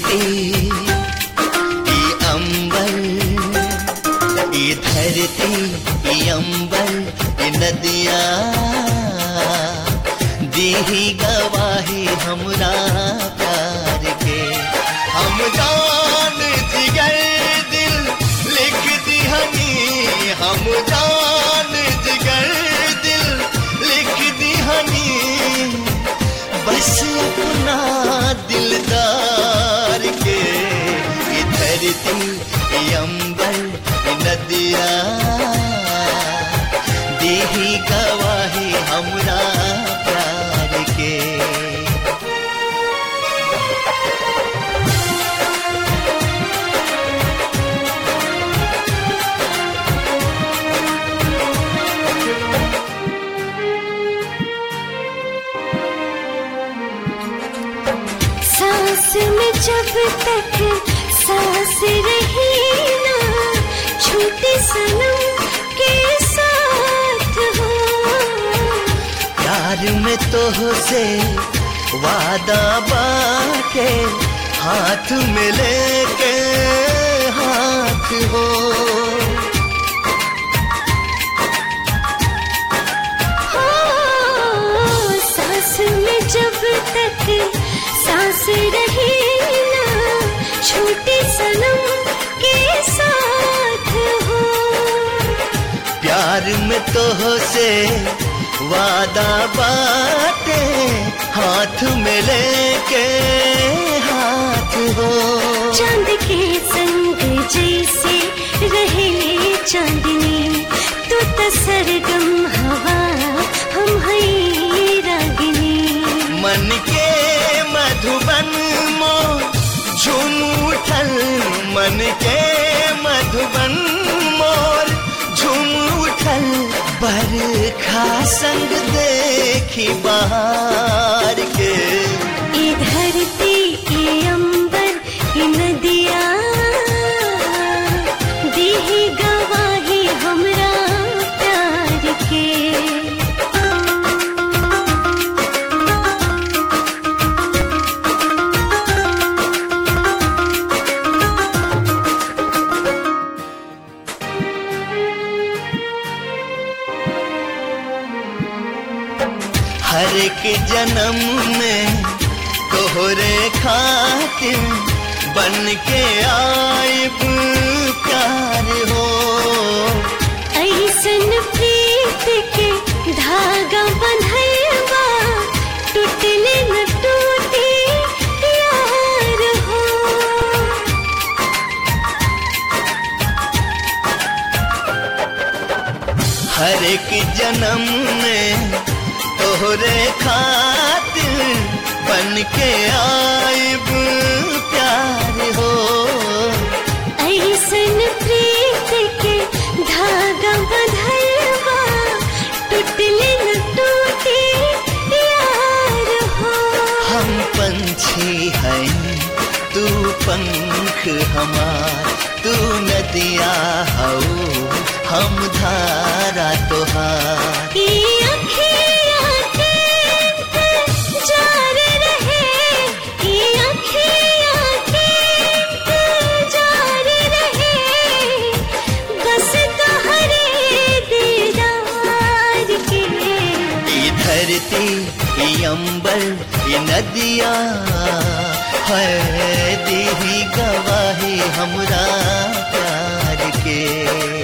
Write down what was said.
धरती ई अंबर ई धरती ई अंबर ई नदिया दीही गवाही हमरा प्यार के हम जान जिगर दिल लिख दिहनी हम जान जिगर दिल लिख दिहनी बस अपना दिलदार के ये धरती ये अंबर ये नदिया देही गवाही हमरा प्यार के सांस में जब तक सांस रही ना छूटे सनम के साथ हो प्यार में तो से वादा बाके हाथ में लेके हाथ हो हो, सांस में जब तक सांस रही ना छूटे सनम के साथ हो प्यार में तो से वादा बाटे हाथ में लेके हाथ हो चांद के संग जैसे रहे चांदनी तू तो सरगम हवा हम हैं रागिनी मन के मधुबन मो झूम उठल मन के मधुबन मोर झूम उठल बरखा संग देखी बाहर के ये धरती ये अंबर ये नदिया देही गवाही हमरा प्यार के हर एक जन्म में तोहरे खातिर बन के आइब प्यार हो ऐसन प्रीत के धागा बंधलवा टूटले न टूटे यार हो हर एक जन्म में तोहरे खातिर बन के आइब प्यार हो ऐसन प्रीत के धागा बंधलवा टूटले न टूटे यार हो हम पंछी हैं तू पंख हमार तू नदिया हो हम धारा तोहार ये अखियाँ के जार रहे ये अखियाँ के जार रहे बस तोहरे दीदार के ये धरती ये अंबर ये नदिया है देही गवाही हमरा प्यार के